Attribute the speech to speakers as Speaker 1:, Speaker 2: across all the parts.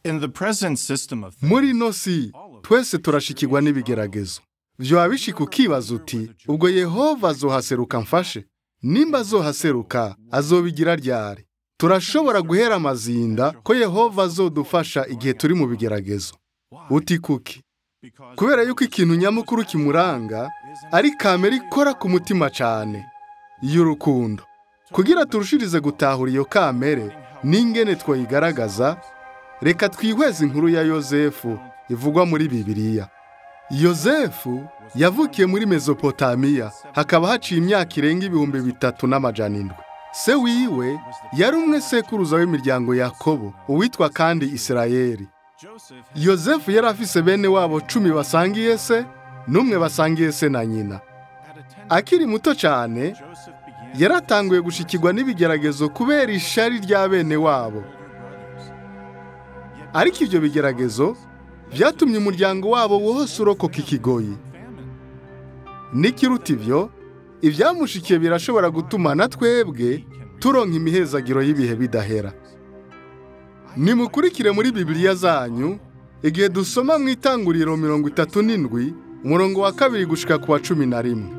Speaker 1: In the present system of
Speaker 2: muri
Speaker 1: things,
Speaker 2: ino si twese turashikirwa n'ibigeragezo vyoba bishika ukibaza uti ubwo yehova azohaseruka mfashe nimba azohaseruka azobigira ryari turashobora guhera amazinda ko yehova azodufasha igihe turi mu bigeragezo uti kuki
Speaker 1: because
Speaker 2: kubera yuko ikintu nyamukuru kimuranga ari kamere ikora ku mutima cyane y'urukundo kugira turushirize gutahura iyo kamere n'ingene twayigaragaza reka twihweze inkuru ya yozefu ivugwa muri bibiliya yozefu yavukiye muri mezopotamiya hakaba haciye imyaka irenga ibihumbi bitatu n'amajana indwi se wiwe yari umwe sekuruza w'imiryango yakobo uwitwa kandi isirayeli
Speaker 1: Joseph
Speaker 2: yozefu yari afise bene wabo cumi basangiye se n'umwe basangiye se na nyina
Speaker 1: had attended
Speaker 2: akiri muto cyane
Speaker 1: Joseph began
Speaker 2: yaratanguye gushikirwa n'ibigeragezo kubera ishari rya bene wabo
Speaker 1: older brothers. Yet
Speaker 2: ariko ibyo bigeragezo byatumye umuryango wabo wose urokoka ikigoyi
Speaker 1: famine.
Speaker 2: n'ikiruta ibyo ibyamushikiye birashobora gutuma na twebwe turonka imihezagiro y'ibihe bidahera nimukurikire muri bibiliya zanyu igihe dusoma mu itanguriro mirongo itatu n'indwi umurongo wa kabiri gushika ku wa cumi na rimwe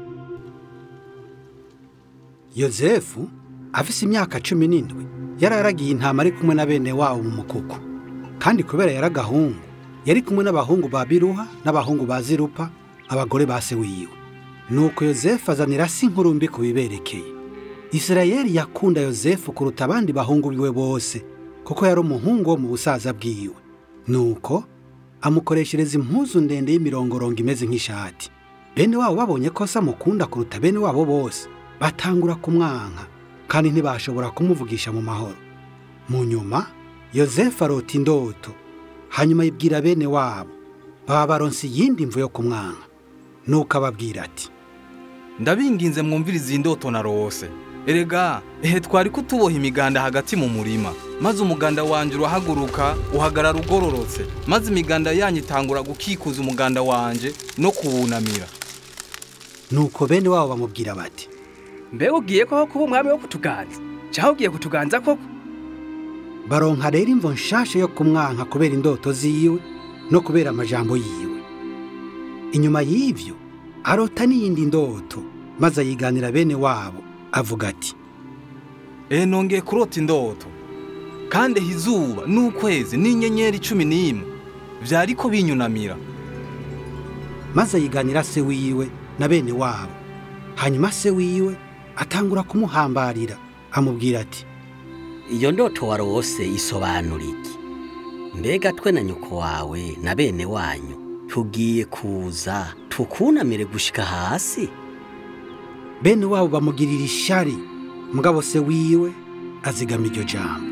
Speaker 3: yozefu afise imyaka cumi n'indwi yararagiye intama ari kumwe na bene wabo mu mukuku kandi kubera yari agahungu yari kumwe n'abahungu ba biruha n'abahungu ba zirupa abagore ba se wiwe nuko yozefu azanira si inkuru mbi ku biberekeye isirayeli yakunda yozefu kuruta abandi bahungu biwe bose kuko yari umuhungu wo mu busaza bwiwe nuko amukoreshereza impuzu ndende y'imirongorongo imeze nk'ishati bene wabo babonye ko se amukunda kuruta bene wabo bose batangura kumwanka kandi ntibashobora kumuvugisha mu mahoro mu nyuma yozefu arota indoto hanyuma yibwira bene wabo baba baronse iyindi mvu yo kumwanka nuko ababwira ati
Speaker 4: ndabinginze mwumvirize iyi ndoto narose erega ehe twari kutuboha imiganda hagati mu murima maze umuganda wanjye urahaguruka uhagarara ugororotse maze imiganda yanyu itangura gukikuza umuganda wanjye no kuwunamira
Speaker 3: nuko bene wabo bamubwira bati
Speaker 5: mbega ugiye koko kuba umwami wo kutuganza cyangwa ugiye kutuganza koko
Speaker 3: baronka rero imvo nshasha yo kumwanka kubera indoto ziwe no kubera amajambo yiwe inyuma y'ivyo arota n'iyindi ndoto maze ayiganira bene wabo avuga ati
Speaker 4: ehe nongeye kurota indoto kandi ehe izuba n'ukwezi n'inyenyeri cumi n'imwe byariko binyunamira
Speaker 3: maze ayiganira se wiwe na bene wabo hanyuma se wiwe atangura kumuhambarira amubwira ati
Speaker 6: iyo ndoto warose isobanura iki mbega twe na nyoko wawe na bene wanyu tugiye kuza tukunamire gushika hasi
Speaker 3: bene wabo bamugirira ishari mugabo se wiwe azigama iryo jambo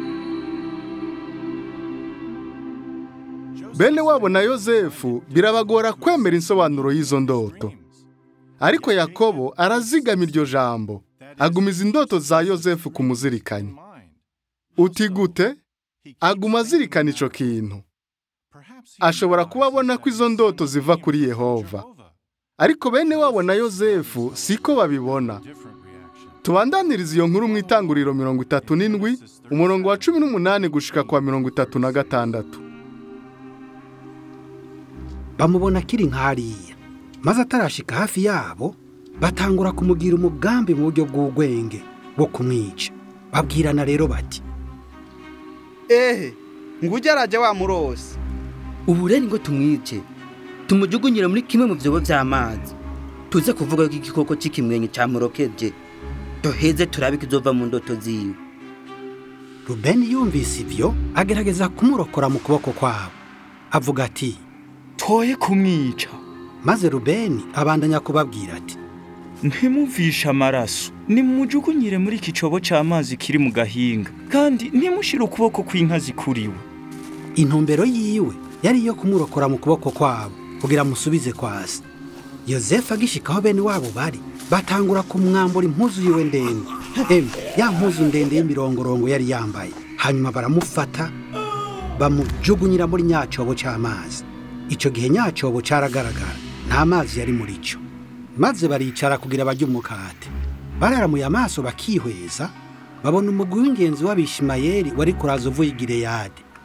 Speaker 2: bene wabo na yozefu birabagora kwemera insobanuro y'izo ndoto ariko yakobo arazigama iryo jambo agumiza indoto za yozefu kumuzirikanya uti gute aguma azirikana ico kintu ashobora kuba abona ko izo ndoto ziva kuri yehova ariko bene wabo na yozefu siko babibona tubandaniriza iyo nkuru mu itanguriro mirongo itatu n'indwi umurongo wa cumi n'umunani gushika kwa mirongo itatu na gatandatu
Speaker 3: bamubona akiri nk'ariya maze atarashika hafi yabo batangura kumugira umugambi mu buryo bw'ubwenge bwo kumwica babwirana rero bati
Speaker 7: ehe ngujya arajya wamurose
Speaker 8: ubu rero ngo tumwice tumujugunyire muri kimwe mu byobo by'amazi tuze kuvuga ko igikoko cy'ikimwenyu cyamurokeje duheze turabe ikizova mu ndoto ziwe
Speaker 3: rubeni yumvise ibyo agerageza kumurokora mu kuboko kwabo avuga ati
Speaker 9: toye kumwica
Speaker 3: maze rubeni abandanya kubabwira ati
Speaker 9: ntimuvishe amaraso nimujugunyire muri iki cobo cy'amazi kiri mu gahinga kandi ntimushire ukuboko kw'inka zikuriwe
Speaker 3: intumbero yiwe yari iyo kumurokora mu kuboko kwabo kugira amusubize kwa se yozefu agishika aho bene wabo bari batangura kumwambura impuzu yiwe ndende emwe ya mpuzu ndende y'imirongorongo yari yambaye hanyuma baramufata bamujugunyira muri nyacobo cy'amazi icyo gihe nyacobo cyaragaragara nta mazi yari muri cyo maze baricara kugira bajye umukate bararamuye amaso bakihweza babona umugwi w'ingenzi w'abishimayeli wari kuraza uvuye i Gileyadi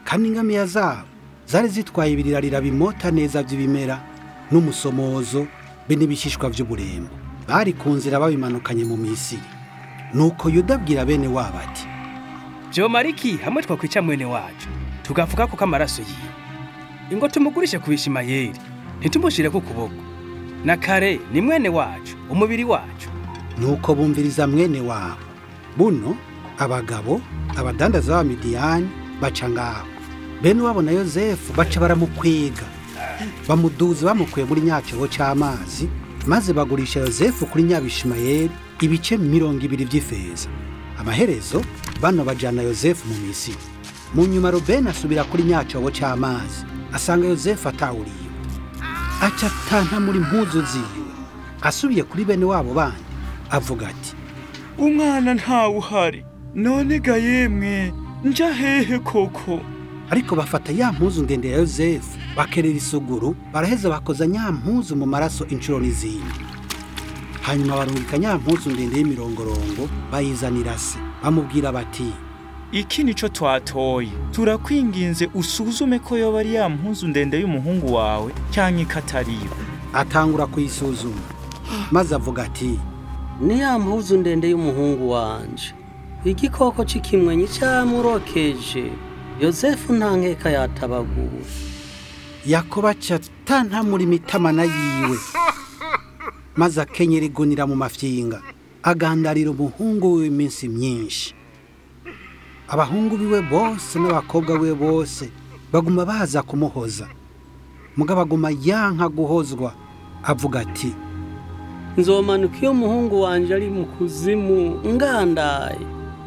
Speaker 3: kandi ingamiya zabo zari zitwaye ibirarira bimota neza by'ibimera n'umusomozo be n'ibishishwa by'uburembo bari ku nzira babimanukanye mu misiri nuko yuda abwira bene wabo ati
Speaker 5: Jomariki hamwe twakwica mwene wacu tugavuga ko amaraso yiwe ingo tumugurishe ku bishimayeri ntitumushire ku kuboko na kare ni mwene wacu umubiri wacu
Speaker 3: nuko bumviriza mwene wabo buno abagabo abadandaza b'abamidiyani baca ngaho bene wabo na yozefu baca baramukwega bamuduza bamukuye muri nyacyobo cy'amazi maze bagurisha yozefu kuri nyabishimayeri ibice mirongo ibiri by'ifeza amaherezo bano bajyana yozefu mu misiri mu nyuma rubeni asubira kuri nyacyobo cy'amazi asanga yozefu atawuriye aca atanta muri mpuzu ziwe asubiye kuri bene wabo bandi avuga ati
Speaker 9: umwana ntawe uhari none ga yemwe nja hehe koko
Speaker 3: ariko bafata ya mpuzu ndende ya yozefu bakerera isuguru baraheza bakoza nya mpuzu mu maraso inshuro n'izindi hanyuma barungika nya mpuzu ndende y'imirongorongo bayizanira se bamubwira bati
Speaker 9: iki nico twatoye turakwinginze usuzume ko yoba ari ya mpuzu ndende y'umuhungu wawe cyangwa ikatariyo
Speaker 3: atangura kuyisuzuma maze avuga ati
Speaker 6: ni ya mpuzu ndende y'umuhungu wanje igikoko c'ikimwenyi camurokeje yozefu nta nkeka yatabagura
Speaker 3: yakobo aca atanta muri mitamana yiwe maze akenyera igunira mu mafyinga agandarira umuhungu we iminsi myinshi abahungu biwe bose n'abakobwa we bose baguma baza kumuhoza mugabo aguma yanka guhozwa avuga ati
Speaker 6: nzomanuka iyo umuhungu wanje ari mu kuzimu ngandaye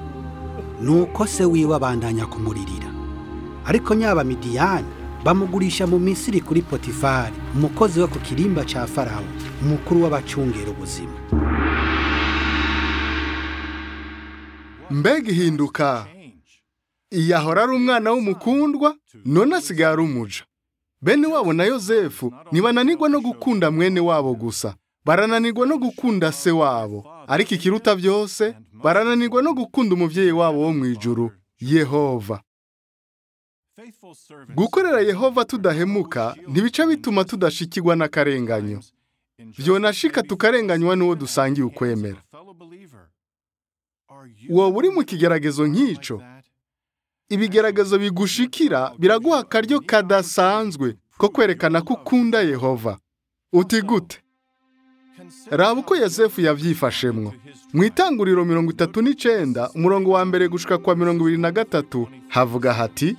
Speaker 3: nuko se wiwe abandanya kumuririra ariko nyaba midiyani bamugurisha mu misiri kuri potifari umukozi wo ku kirimba ca farawo umukuru w'abacungera ubuzima
Speaker 2: mbega ihinduka iyahora ari umwana w'umukundwa none asigaye ari umuja bene wabo na yozefu ntibananirwa no gukunda mwene wabo gusa barananirwa no gukunda se wabo ariko ikiruta byose barananirwa no gukunda umubyeyi wabo wo mu ijuru yehova gukorera yehova tudahemuka ntibica bituma tudashikirwa n'akarenganyo byonashika tukarenganywa n'uwo dusangiye ukwemera wowe uri mu kigeragezo nk'icyo ibigeragezo bigushikira biraguha akaryo kadasanzwe ko kwerekana ko ukunda yehova uti gute raba uko yosefu yabyifashemwo mu itanguriro mirongo itatu n'icyenda umurongo wa mbere gushika kwa mirongo ibiri na gatatu havuga hati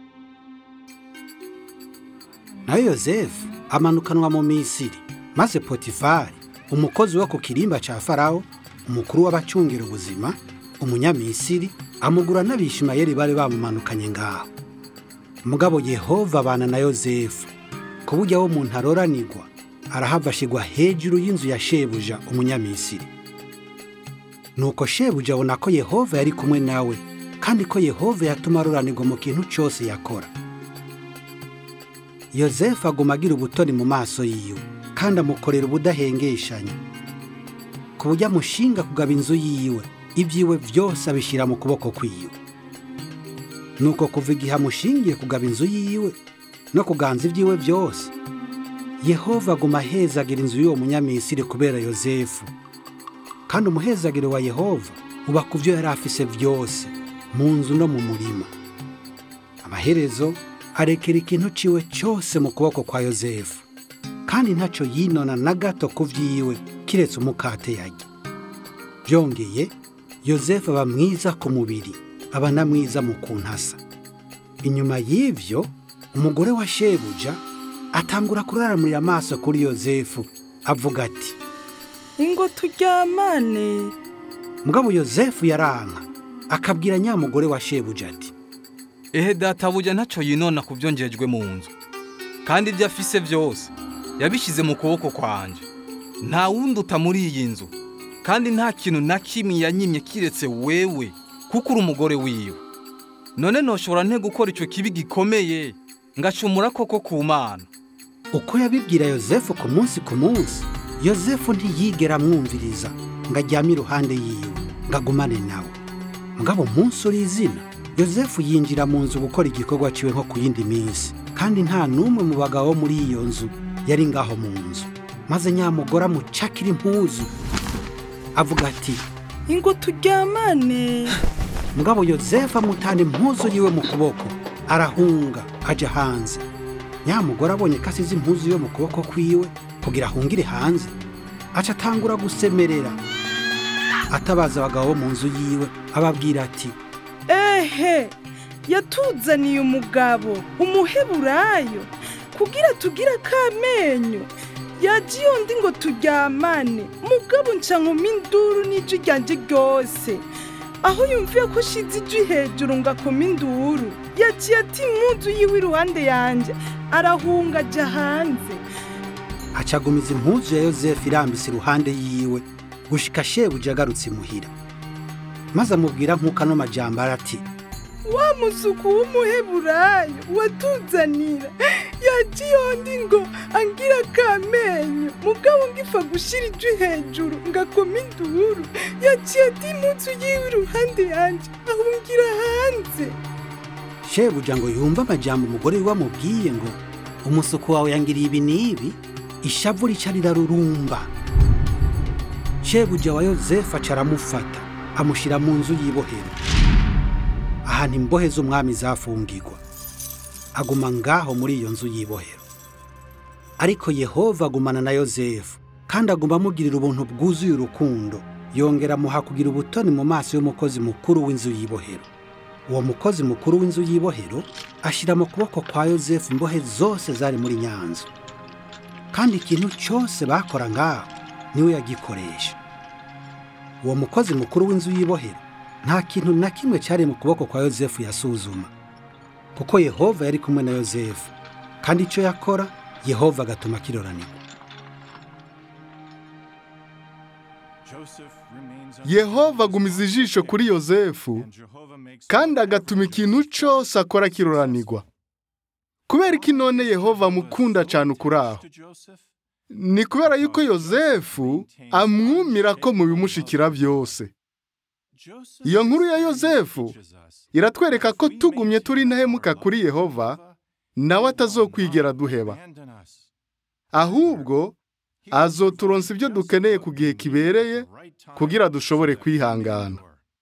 Speaker 3: nayo yozefu amanukanwa mu misiri maze potifari umukozi wo ku kirimba cya farawo umukuru w'abacungira ubuzima umunyamisiri amugura n'abishimayeri bari bamumanukanye ngaho mugabo yehova abana na yozefu ku buryo aho umuntu aroranirwa arahava ashyirwa hejuru y'inzu ya shebuja umunyamisiri nuko shebuja abona ko yehova yari kumwe nawe kandi ko yehova yatuma aroranirwa mu kintu cyose yakora yozefu aguma agira ubutoni mu maso yiwe kandi amukorera ubudahengeshanya ku buryo amushinga kugaba inzu yiwe ibyiwe byose abishyira mu kuboko kwiwe nuko kuva igihe amushingiye kugaba inzu yiwe no kuganza ibyiwe byose yehova aguma ahezagira inzu y'uwo munyamisiri kubera yozefu kandi umuhezagiro wa yehova uba ku byo yari afise byose mu nzu no mu murima amaherezo arekera ikintu ciwe cyose mu kuboko kwa yozefu kandi ntacyo yinona na gato ku byiwe kiretse umukate yajya byongeye yozefu aba mwiza ku mubiri aba na mwiza mu kuntasa inyuma y'ibyo umugore wa shebuja atangura kuraramurira amaso kuri yozefu avuga ati
Speaker 10: ingo turyamane
Speaker 3: mugabo yozefu yaranka akabwira nyamugore wa shebuja ati
Speaker 4: ehe databuja ntacyo yinona ku byo ngejwe mu nzu kandi ibyo afise byose yabishyize mu kuboko kwanjye nta wundi uta muri iyi nzu kandi nta kintu na kimwe yanyimye kiretse wewe kuko uri umugore wiwe none ntushobora nte gukora icyo kibi gikomeye ngacumura koko ku mana
Speaker 3: uko yabibwira yozefu ku munsi ku munsi yozefu ntiyigera amwumviriza ngo ajyame iruhande yiwe ngo agumane nawe mugabo umunsi uri izina yosefu yinjira mu nzu gukora igikorwa ciwe nko ku yindi minsi kandi nta n'umwe mu bagabo bo muri iyo nzu yari ngaho mu nzu maze nyamugore amucakira impuzu avuga ati
Speaker 10: ingo turyamane
Speaker 3: mugabo yosefu amutana impuzu yiwe mu kuboko arahunga aja hanze nyamugore abonye ko asize impuzu yo mu kuboko kwiwe kugira ahungire hanze aca atangura gusemerera atabaza abagabo bo mu nzu yiwe ababwira ati
Speaker 10: ehe yatuzaniye umugabo umuheburayo kugira tugire akamenyo yaje iyo ndi ngo turyamane mugabo nca nkoma induru n'ijwi ryanje ryose aho yumviye ko shize ijwi hejuru ngo akoma induru yaciye ati impunzu yiwe iruhande yanjye arahunga ajya hanze
Speaker 3: acagumiza impuzu ya yosefu irambise iruhande yiwe gushika shebuja agarutse imuhira maze amubwira nk'uko ano majambo arati
Speaker 10: wa musuku w'umuheburayo watuzanira yaje iyo ndi ngo angira akamenyo mugabo ngifa gushira ijwi hejuru ngakoma induru yaciye ati impunzu yiwe iruhande yanjye ahungira hanze
Speaker 3: shebuja ngo yumve amajambo umugore wiwe amubwiye ngo umusuku wawe yangiriye ibi n'ibi ishavu rica rirarurumba shebuja wa yosefu aca aramufata amushyira mu nzu y'ibohero ahantu imbohe z'umwami zafungirwa aguma ngaho muri iyo nzu y'ibohero ariko yehova agumana na yosefu kandi aguma amugirira ubuntu bwuzuye urukundo yongera amuha kugira ubutoni mu maso y'umukozi mukuru w'inzu y'ibohero uwo mukozi mukuru w'inzu y'ibohero ashyira mu kuboko kwa yosefu imbohe zose zari muri nyanza kandi ikintu cyose bakora ngaho niwe yagikoresha uwo mukozi mukuru w'inzu y'ibohero nta kintu na kimwe cyari mu kuboko kwa yosefu yasuzuma kuko yehova yari kumwe na yosefu kandi icyo yakora yehova agatuma kiroranirwa
Speaker 2: yehova agumiza ijisho kuri yosefu kandi agatuma ikintu cyose akora kiroranirwa kubera ko none yehova amukunda cyane ukuri aho ni kubera yuko yosefu amwumira ko mu bimushikira byose iyo nkuru ya yosefu iratwereka ko tugumye turi intahemuka kuri yehova nawe atazokwigera duheba ahubwo azoturonsa ibyo dukeneye ku gihe kibereye kugira dushobore kwihangana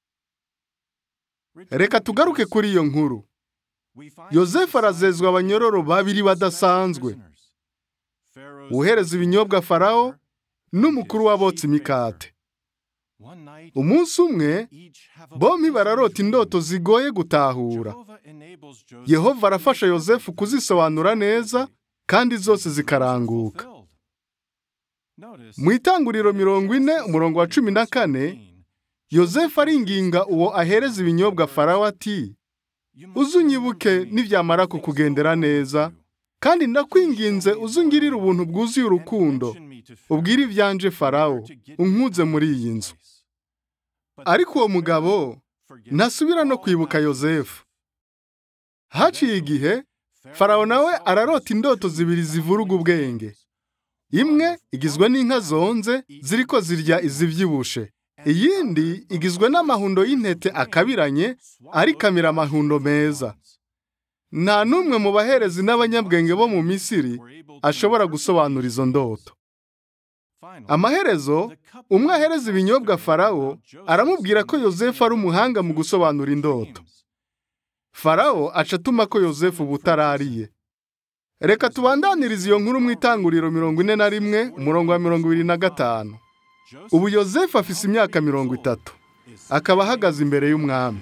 Speaker 2: reka tugaruke kuri iyo nkuru yosefu arazezwa abanyororo babiri badasanzwe uhereza ibinyobwa farawo n'umukuru w'abotsi imikate umunsi umwe bombi bararota indoto zigoye gutahura yehova arafasha yosefu kuzisobanura neza kandi zose zikaranguka mu itanguriro mirongo ine umurongo wa cumi na kane yosefu aringinga uwo ahereza ibinyobwa farawo ati uzunyibuke nibyamara kukugendera neza kandi ndakwinginze uzungirire ubuntu bwuzuye urukundo ubwire ibyanje farawo unkuze muri iyi nzu ariko uwo mugabo ntasubira no kwibuka yosefu haciye igihe farawo nawe ararota indoto zibiri zivuruga ubwenge imwe igizwe n'inka zonze ziriko zirya izibyibushe iyindi igizwe n'amahundo y'intete akabiranye arikamira amahundo meza nta n'umwe mu baherezi n'abanyabwenge bo mu misiri ashobora gusobanura izo ndoto amaherezo umwe ahereza ibinyobwa farawo aramubwira ko yosefu ari umuhanga mu gusobanura indoto farawo aca atuma ko yosefu butarariye reka tubandanirize iyo nkuru mu itanguriro mirongo ine na rimwe umurongo wa mirongo ibiri na gatanu ubu yosefu afise imyaka mirongo itatu akaba ahagaze imbere y'umwami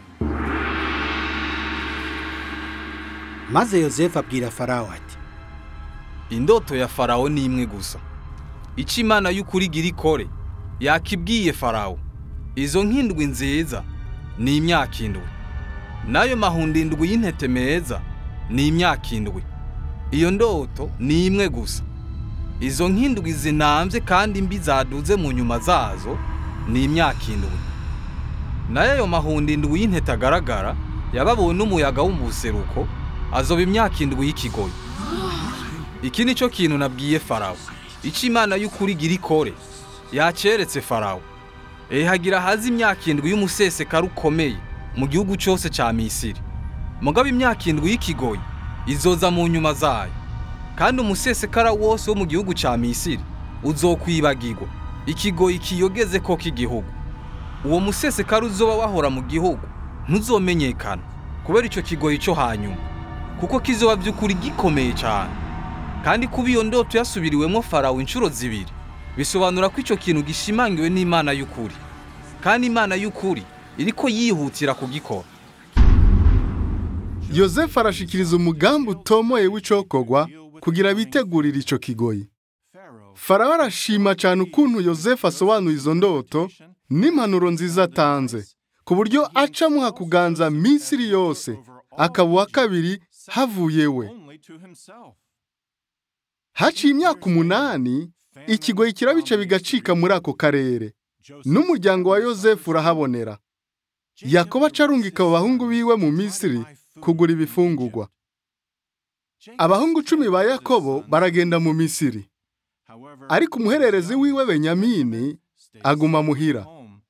Speaker 3: maze yosefu abwira farawo ati
Speaker 4: indoto ya farawo ni imwe gusa icyo imana y'ukuri igira ikore yakibwiye farawo izo nk'indwi nziza ni imyaka indwi n'ayo mahundo indwi y'intete meza ni imyaka indwi iyo ndoto ni imwe gusa izo nk'indwi zinambye kandi mbi zaduze mu nyuma zazo ni imyaka indwi nayo ayo mahundo indwi y'intete agaragara yababuwe n'umuyaga wo mu buseruko azoba imyaka indwi y'ikigoyi iki ni cyo kintu nabwiye farawo icyo imana y'ukuri igira ikore yaceretse farawo ehagira haza imyaka indwi y'umusesekara ukomeye mu gihugu cyose cya misiri mugabo imyaka indwi y'ikigoyi izoza mu nyuma zayo kandi umusesekara wose wo mu gihugu cya misiri uzokwibagirwa ikigoyi kiyogeze ko k'igihugu uwo musesekara uzoba wahora mu gihugu ntuzomenyekana kubera icyo kigoyi cyo hanyuma kuko kizoba by'ukuri gikomeye cyane kandi kuba iyo ndoto yasubiriwemo farawo inshuro zibiri bisobanura ko icyo kintu gishimangiwe n'imana y'ukuri kandi imana y'ukuri iriko yihutira kugikora
Speaker 2: yosefu arashikiriza umugambi utomoye w'icokogwa kugira bitegurire ico kigoyi farawo arashima cyane ukuntu yosefu asobanura izo ndoto n'impanuro nziza atanze ku buryo aca amuha kuganza misiri yose akaba uwa kabiri havuye we haciye imyaka umunani ikigoyi kirabica bigacika muri ako karere n'umuryango wa yosefu urahabonera yakobo acarungika abo bahungu biwe mu misiri kugura ibifungugwa abahungu cumi ba yakobo baragenda mu misiri ariko umuhererezi wiwe benyamini aguma muhira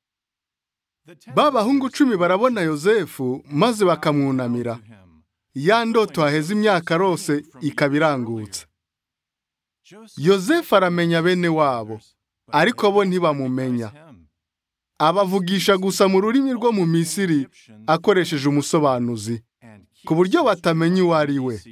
Speaker 2: ba bahungu cumi barabona yosefu maze bakamwunamira ya ndoto haheze imyaka rose ikaba irangutse yosefu aramenya bene wabo ariko bo ntibamumenya abavugisha gusa mu rurimi rwo mu misiri akoresheje umusobanuzi ku buryo batamenya uwo ari we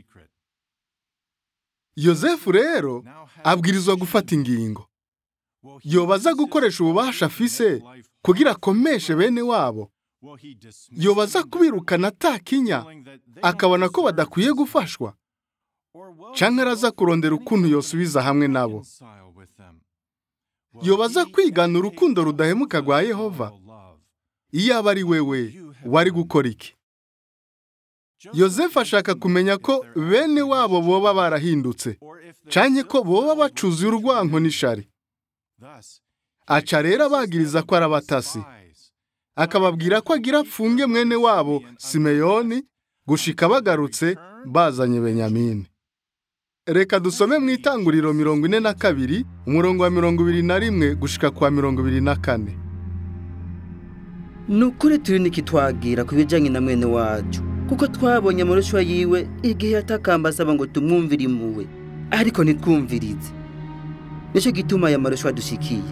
Speaker 2: yosefu rero abwirizwa gufata ingingo yobaza gukoresha ububasha afise kugira akomeshe bene wabo yobaza kubirukana atakinya akabona ko badakwiye gufashwa cyangwa araza kurondera ukuntu yosubiza hamwe nabo yobaza kwigana urukundo rudahemuka rwa yehova iyo aba ari wewe wari gukora iki yosefu ashaka kumenya ko bene wabo boba barahindutse cyane ko boba bacuze urwanko n'ishari aca rero abagiriza ko ari abatasi akababwira ko agira apfunge mwene wabo simeyoni gushika bagarutse bazanye benyamini reka dusome mu itanguriro mirongo ine na kabiri umurongo wa mirongo ibiri na rimwe gushika kwa mirongo ibiri na kane
Speaker 8: ni ukuri turi nikitwagira ku bijyanye na mwene wacu kuko twabonye amarushanwa yiwe igihe yatakamba asaba ngo tumwumvire impuhwe ariko ntitwumvirize nicyo gituma aya marushanwa dushikiye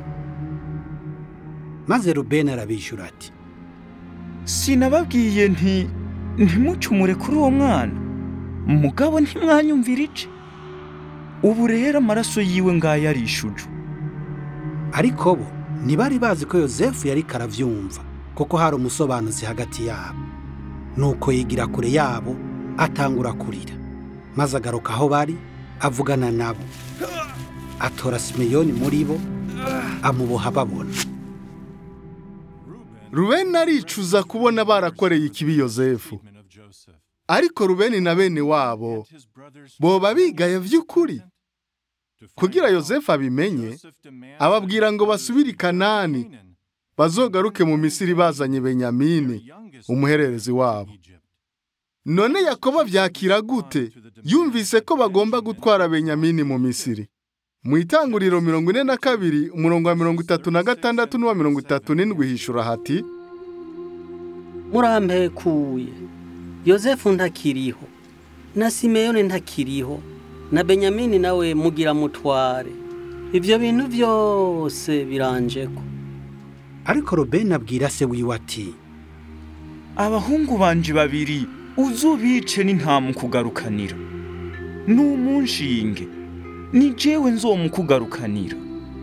Speaker 3: maze rubeni arabishyura ati
Speaker 9: sinababwiye nti ntimucumure kuri uwo mwana mugabo ntimwanyumvira ice ubu rero amaraso yiwe ngaya arishuje
Speaker 3: ariko bo ntibari bazi ko yosefu yari karabyumva kuko hari umusobanuzi hagati yabo nuko yigira kure yabo atangura kurira maze agaruka aho bari avugana nabo atora simeyoni muri bo amuboha babona
Speaker 2: rubeni aricuza kubona barakoreye ikibi yosefu ariko rubeni na bene wabo boba bigaye by'ukuri kugira yosefu abimenye ababwira ngo basubire i kanani bazogaruke mu misiri bazanye benyamini umuhererezi wabo none yakobo byakira gute yumvise ko bagomba gutwara benyamini mu misiri mu itanguriro mirongo ine na kabiri umurongo wa mirongo itatu na gatandatu n'uwa mirongo itatu n'indwi hishura hati
Speaker 6: murampekuye yosefu ntakiriho na simeyoni ntakiriho na benyamini nawe mugira mutware ibyo bintu byose biranjeko
Speaker 3: ariko rubeni abwira se wiwe ati
Speaker 9: abahungu banje babiri uzubice n'intamukugarukanira n'umunshinge ni jewe nzomukugarukanira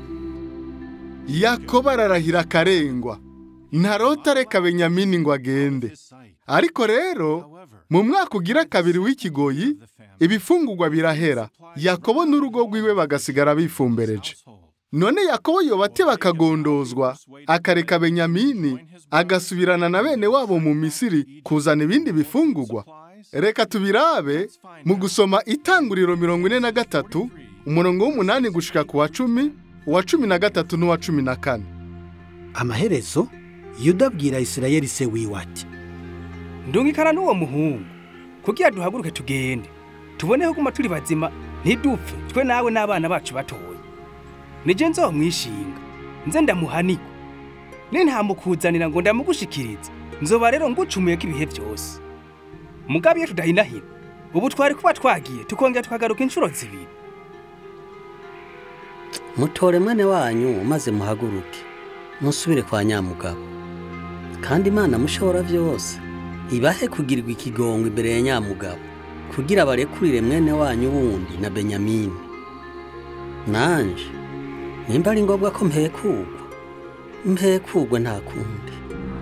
Speaker 2: yakobo ararahira akarengwa ntarota reka benyamini ngo agende ariko rero mu mwaka ugira kabiri w'ikigoyi ibifungugwa birahera yakobo n'urugo rwiwe bagasigara bifumbereje none yakobo yobate bakagondozwa akareka benyamini agasubirana na bene wabo mu misiri kuzana ibindi bifungugwa reka tubirabe mu gusoma itanguriro mirongo ine na gatatu umurongo w'umunani gushika ku wa cumi uwa cumi na gatatu n'uwa cumi na kane
Speaker 3: amaherezo yuda abwira isirayeli se wiwe ati
Speaker 5: ndungikana n'uwo muhungu kugira duhaguruke tugende tuboneho guma turi bazima ntidupfe twe nawe n'abana bacu batoye nije nzomwishinga nze ndamuhanirwa ne ntamukuzanira ngo ndamugushikirize nzoba rero ngucumuye ko ibihe byose mugabe iyo tudahinahina ubu twari kuba twagiye tukongera tukagaruka inshuro zibiri
Speaker 6: mutore mwene wanyu maze muhaguruke musubire kwa nyamugabo kandi imana mushobora byose ibahe kugirirwa ikigongo imbere ya nyamugabo kugira barekurire mwene wanyu wundi na benyamini nanje nimba ari ngombwa ko mpekugwa mpekugwe nta kundi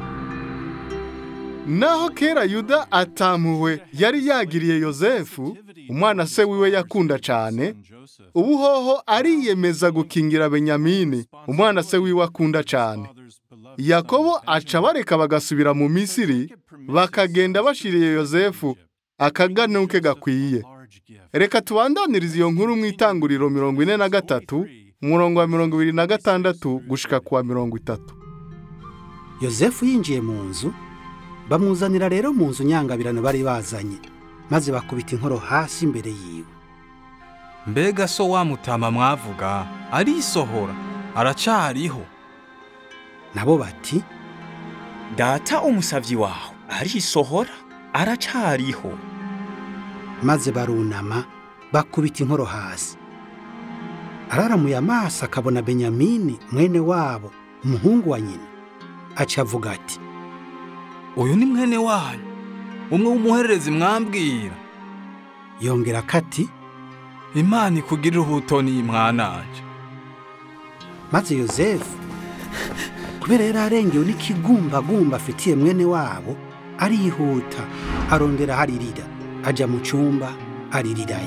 Speaker 2: naho kera yuda atampuwe yari yagiriye yozefu umwana se wiwe yakunda cyane ubu hoho ariyemeza gukingira benyamini umwana se wiwe akunda cyane yakobo aca bareka bagasubira mu misiri bakagenda bashiriye yozefu akaganuke gakwiye reka tubandanirize iyo nkuru mu itanguriro mirongo ine na gatatu umurongo wa mirongo ibiri na gatandatu gushika ku wa mirongo itatu
Speaker 3: yozefu yinjiye mu nzu bamuzanira rero mu nzu nyangabirano bari bazanye maze bakubita inkoro hasi imbere yiwe
Speaker 4: mbega so wa mutama mwavuga arisohora aracariho
Speaker 3: nabo bati
Speaker 9: data umusavyi wawe arisohora aracariho
Speaker 3: maze barunama bakubita inkoro hasi araramuye amaso akabona benyamini mwene wabo umuhungu wa nyina aca avuga ati
Speaker 4: uyu ni mwene wanyu umwe w'umuhererezi mwambwira
Speaker 3: yongera kati
Speaker 4: imana ikugirira ubutoni mwananje
Speaker 3: maze yozefu kubera yari arengewe n'ikigumbagumba afitiye mwene wabo arihuta arondera haririra ajya mu cyumba aririrayo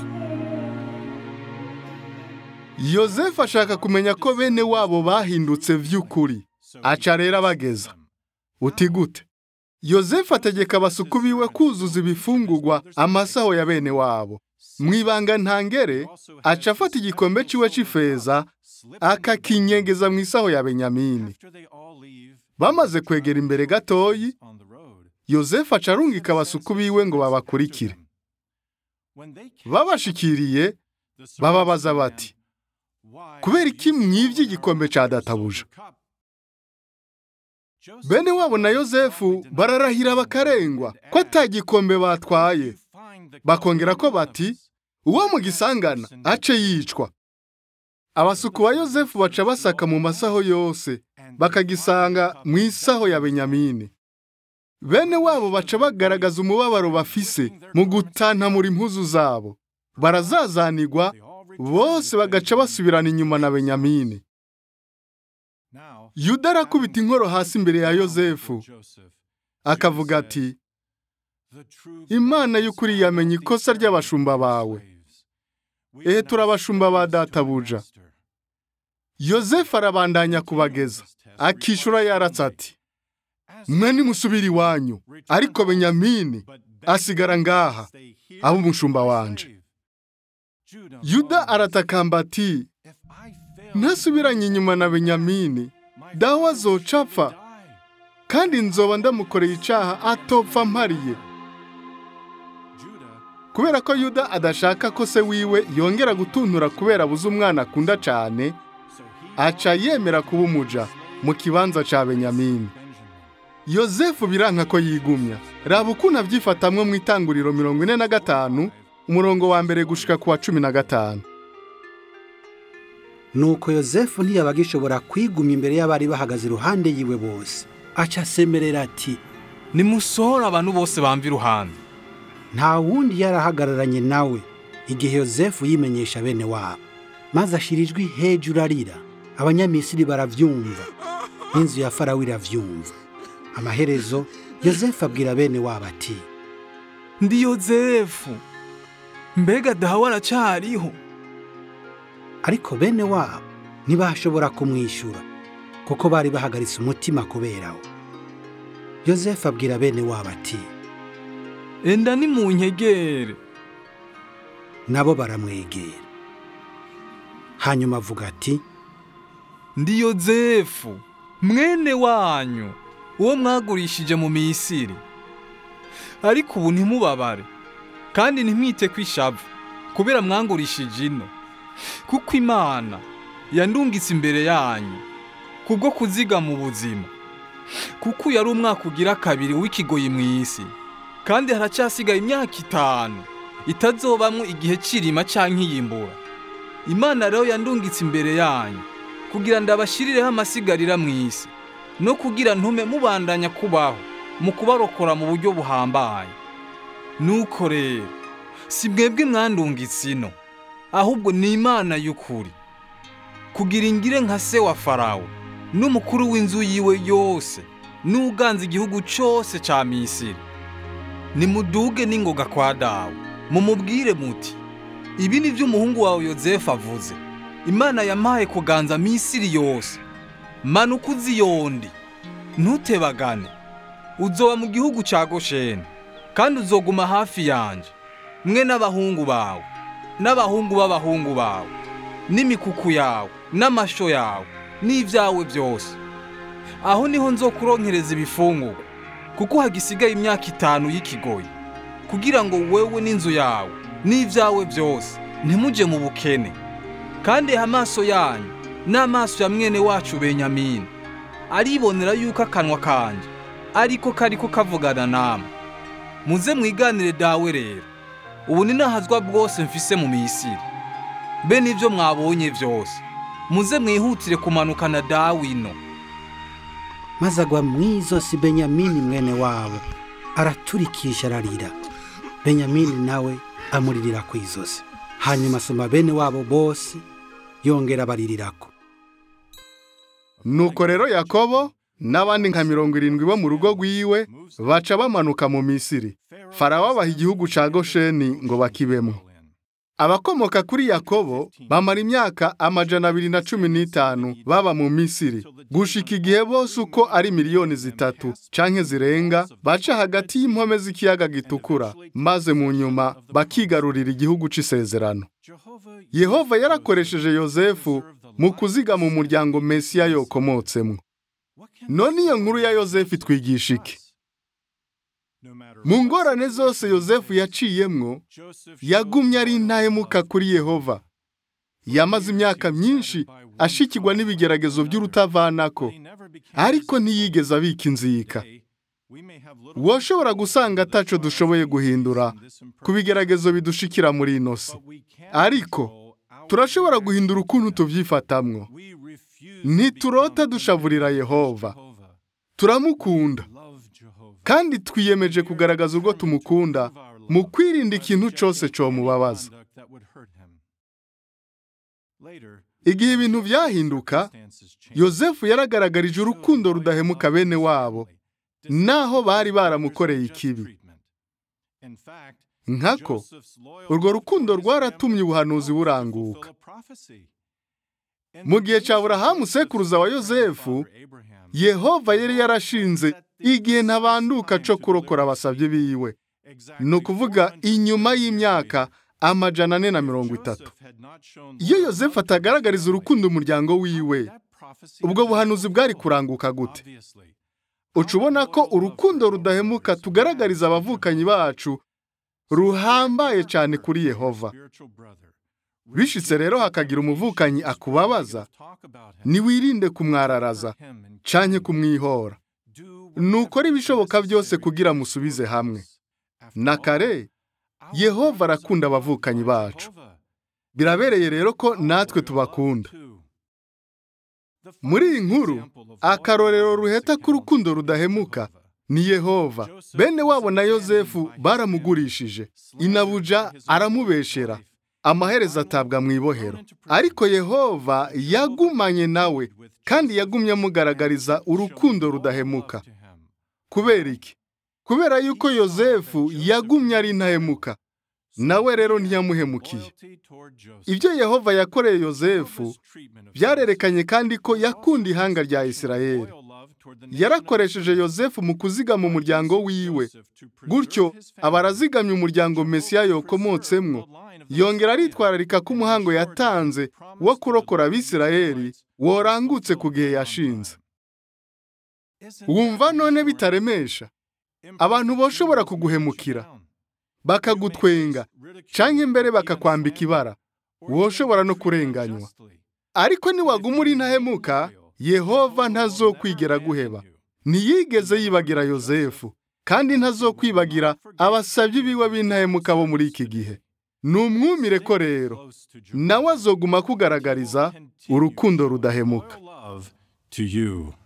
Speaker 2: yozefu ashaka kumenya ko bene wabo bahindutse by'ukuri aca rero abageza uti gute yozefu ategeka abasuku biwe kuzuza ibifungugwa amasaho ya bene wabo mu ibanga ntangere aca afata igikombe ciwe c'ifeza akakinyegeza mu isaho ya benyamini bamaze kwegera imbere gatoyi yozefu aca arungika abasuku biwe ngo babakurikire babashikiriye bababaza bati kubera iki mwivye igikombe ca databuja bene wabo na yozefu bararahira bakarengwa ko ata gikombe batwaye bakongera ko bati uwo mugisangana ace yicwa abasuku ba yozefu baca basaka mu masaho yose bakagisanga mu isaho ya benyamini bene wabo baca bagaragaza umubabaro bafise mu gutantamura impuzu zabo barazazanigwa bose bagaca basubirana inyuma na benyamini yuda arakubita inkoro hasi imbere ya yozefu akavuga ati imana y'ukuri yamenye ikosa ry'abashumba bawe ehe turabashumba ba databuja yozefu arabandanya kubageza akishura yaratse ati mwe nimusubire iwanyu ariko benyamini asigara ngaha aba umushumba wanje yuda aratakamba ati ntasubiranye inyuma na benyamini dawe azoca apfa kandi nzoba ndamukoreye icaha atopfa mpariye kubera ko yuda adashaka ko se wiwe yongera gutuntura kubera abuze umwana akunda cyane aca yemera kuba umuja mu kibanza ca benyamini yozefu biranka ko yigumya raba ukuntu abyifatamwo mu itanguriro mirongo ine na gatanu umurongo wa mbere gushika ku wa cumi na gatanu
Speaker 3: nuko yozefu ntiyabaga ishobora kwigumya imbere y'abari bahagaze iruhande yiwe bose aca asemerera ati
Speaker 4: nimusohore abantu bose bamva iruhande
Speaker 3: nta wundi yarahagararanye nawe igihe yozefu yimenyesha bene wabo maze ashyira ijwi hejuru arira abanyamisiri barabyumva n'inzu ya farawo irabyumva amaherezo yozefu abwira bene wabo ati
Speaker 4: ndi yozefu mbega dawe aracariho
Speaker 3: ariko bene wabo ntibashobora kumwishyura kuko bari bahagaritse umutima kuberaho yozefu abwira bene wabo ati
Speaker 4: enda ni mu nkegere
Speaker 3: nabo baramwegera hanyuma avuga ati
Speaker 4: ndi yozefu mwene wanyu uwo mwagurishije mu misiri ariko ubu ntimubabare kandi ntimwite ko ishavu kubera mwangurishije ino kuko imana yandungitse imbere yanyu kubwo kuziga mu buzima kuko uyu ari umwaka ugira kabiri w'ikigoyi mu isi kandi haracyasigaye imyaka itanu itazobamwo igihe cy'irima cyangwa iyimbura imana rero yandungitse imbere yanyu kugira ngo abashirireho amasigarira mu isi no kugira ntume mubandanya kubaho mu kubarokora mu buryo buhambaye nuko rero si mwebwe mwandungitse ino ahubwo ni imana y'ukuri kugira ingire nka se wa farawo n'umukuru w'inzu yiwe yose n'uganza igihugu cyose cya misiri nimuduge n'ingoga kwa dawe mumubwire muti ibi ni byo umuhungu wawe yozefu avuze imana yampaye kuganza misiri yose manuka uziyondi ntutebagane uzoba mu gihugu cya gosheni kandi uzoguma hafi yanjye mwe n'abahungu bawe n'abahungu b'abahungu bawe n'imikuku yawe n'amasho yawe n'ibyawe byose aho niho nzokuronkereza ibifungurwa kuko hagisigaye imyaka itanu y'ikigoyi kugira ngo wewe n'inzu yawe n'ibyawe byose ntimujye mu bukene kandi amaso yanyu n'amaso ya mwene wacu benyamini aribonera yuko akanwa kanjye ariko kariko kavugana namwe muze mwiganire dawe rero ubu ni nahazwa bwose mfise mu misiri be n'ibyo mwabonye byose muze mwihutire kumanukana dawe ino
Speaker 3: maze agwa mu izosi benyamini mwene wabo araturikisha ararira benyamini nawe amuririra ku izosi hanyuma asoma bene wabo bose yongera abaririrako
Speaker 2: nuko rero yakobo n'abandi nka mirongo irindwi bo mu rugo rw'iwe baca bamanuka mu misiri farawo abaha igihugu cya gosheni ngo bakibemo abakomoka kuri yakobo bamara imyaka amajana abiri na cumi n'itanu baba mu misiri gushika igihe bose uko ari miliyoni zitatu canke zirenga baca hagati y'impome z'ikiyaga gitukura maze mu nyuma bakigarurira igihugu c'isezerano yehova yarakoresheje yozefu mu kuzigama umuryango mesiya yokomotsemwo none iyo nkuru ya yozefu itwigisha iki mu ngorane zose yozefu yaciyemwo yagumye ari intahemuka kuri yehova yamaze imyaka myinshi ashikirwa n'ibigeragezo by'urutavanako ariko ntiyigeze abika inzika woshobora gusanga ataco dushoboye guhindura ku bigeragezo bidushikira muri ino si ariko turashobora guhindura ukuntu tuvyifatamwo ntiturota dushavurira yehova turamukunda kandi twiyemeje kugaragaza urwo tumukunda mu kwirinda ikintu cyose comubabaza igihe ibintu byahinduka yozefu yaragaragarije urukundo rudahemuka bene wabo naho bari baramukoreye ikibi nkako urwo rukundo rwaratumye ubuhanuzi buranguka mu gihe cya burahamu sekuruza wa yozefu yehova yari yarashinze igihe ntabanduka cyo kurokora abasabye biwe ni ukuvuga inyuma y'imyaka amajana ane na mirongo itatu iyo yozefu atagaragariza urukundo umuryango wiwe ubwo buhanuzi bwari kuranguka gute uca ubona ko urukundo rudahemuka tugaragariza abavukanyi bacu ruhambaye cyane kuri yehova bishitse rero hakagira umuvukanyi akubabaza ntiwirinde kumwararaza canke kumwihora nukora ibishoboka byose kugira musubize hamwe na kare yehova arakunda abavukanyi bacu birabereye rero ko natwe tubakunda muri iyi nkuru akarorero ruheta k'urukundo rudahemuka ni yehova bene wabo na yozefu baramugurishije inabuja aramubeshera amaherezo atabwa mu ibohero ariko yehova yagumanye nawe kandi yagumye amugaragariza urukundo rudahemuka kubera iki kubera yuko yozefu yagumye ari intahemuka nawe rero ntiyamuhemukiye ibyo yehova yakoreye yozefu byarerekanye kandi ko yakunda ihanga rya isirayeli yarakoresheje yozefu mu kuzigama umuryango wiwe gutyo aba arazigamye umuryango mesiya yokomotsemwo yongera aritwararika ko umuhango yatanze wo kurokora abisirayeli worangutse ku gihe yashinze wumva none bitaremesha abantu boshobora kuguhemukira bakagutwenga cyangwa imbere bakakwambika ibara woshobora no kurenganywa ariko niwaguma uri ntahemuka yehova ntazokwigera guheba ntiyigeze yibagira yosefu kandi ntazokwibagira abasabyi biwe b'intahemuka bo muri iki gihe ni umwumire ko rero nawe azoguma kugaragariza urukundo rudahemuka
Speaker 1: love to you.